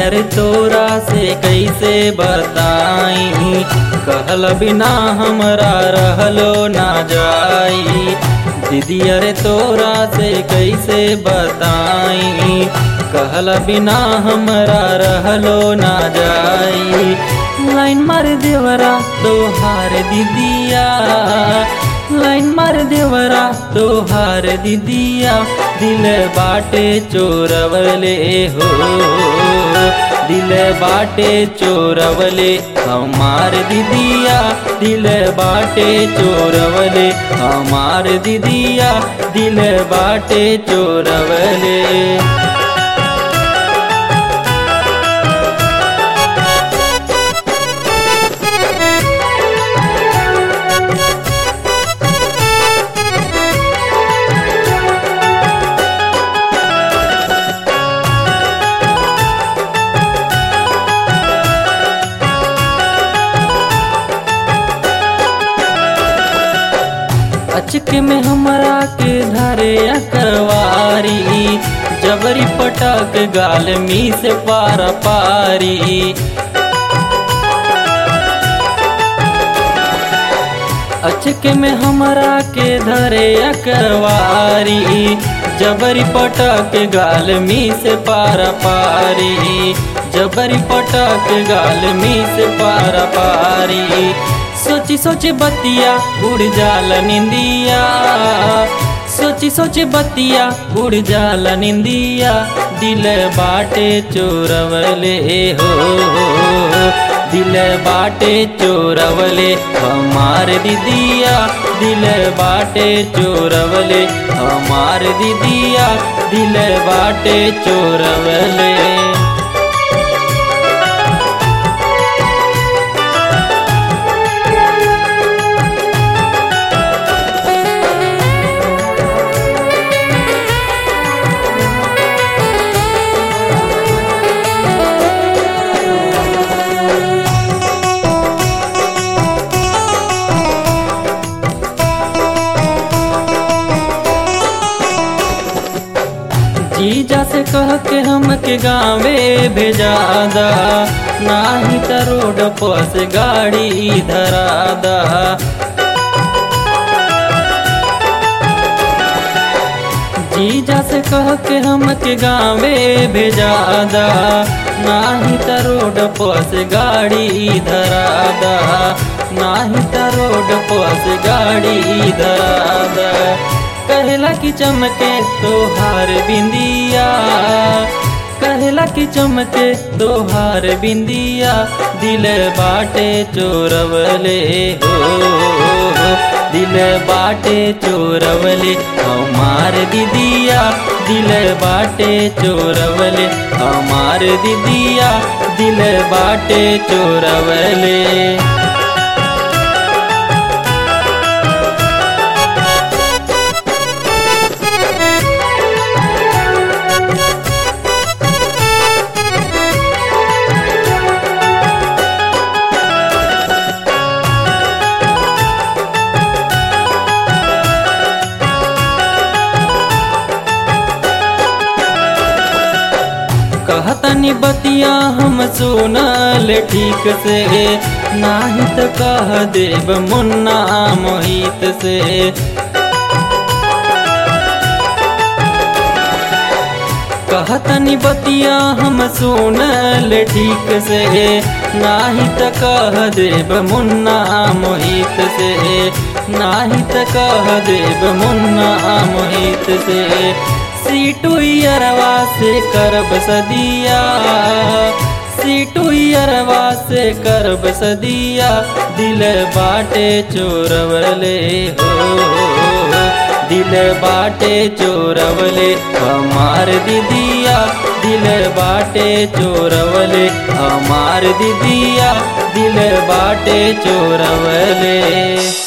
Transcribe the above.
दीदियर तोरा से कैसे बताई कहल बिना हमरा रहलो ना जाई दीदियर तोरा से कैसे बताई कहल बिना हमरा रहलो ना जाई लाइन मार देवरा तोहार दीदिया लाइन मार देवरा तोहार दीदिया दिल बाटे चोरवले हो दिल बाटे चोरवले हमार दीदिया दिल बाटे चोरवले हमार दीदिया दिल बाटे चोरवले अचक में हमरा के धरे अकवारी जबरी पटक गाल मी से पारा पारी अचक में हमरा के धरे अकवारी जबरी पटक गाल मी से पारा पारी जबरी पटक गाल मी से पारा पारी सोची सोची बतिया उड़ जाला निंदिया सोची सोची बतिया उड़ जाला निंदिया दिल बाटे चोरवले हो दिल बाटे चोरवले हमार दीदिया दिल बाटे चोरवले हमार दीदिया दिल बाटे चोरवले जीजा से कह के हमके गावे भेजा दा नाही त रोड पस गाड़ी धरा दा जीजा से कह के हमके गावे भेजा दा नाही त रोड पस गाड़ी धरा दा नाही त रोड पस गाड़ी धरा दा कहला की चमके तोहार बिंदिया कहला की चमके तोहार बिंदिया दिल बाटे चोरवले हो दिल बाटे चोरवले हमार दीदिया दिल बाटे चोरवले हमार दीदिया दिल बाटे चोरवले कहतनी बतिया हम सुनल ठीक से नाही त कह देव मुन्ना मोहित से कहतनी बतिया हम सुनल ठीक से नाही त कह देव मुन्ना मोहित से नाही त कह देव मुन्ना मोहित से सीटू अरवा से करब सदिया सीटू अरवा से करब सदिया दिल बाटे चोरवले हो दिल बाटे चोरवले हमार दीदिया दिल बाटे चोरवले हमार दीदिया दिल बाटे चोरवले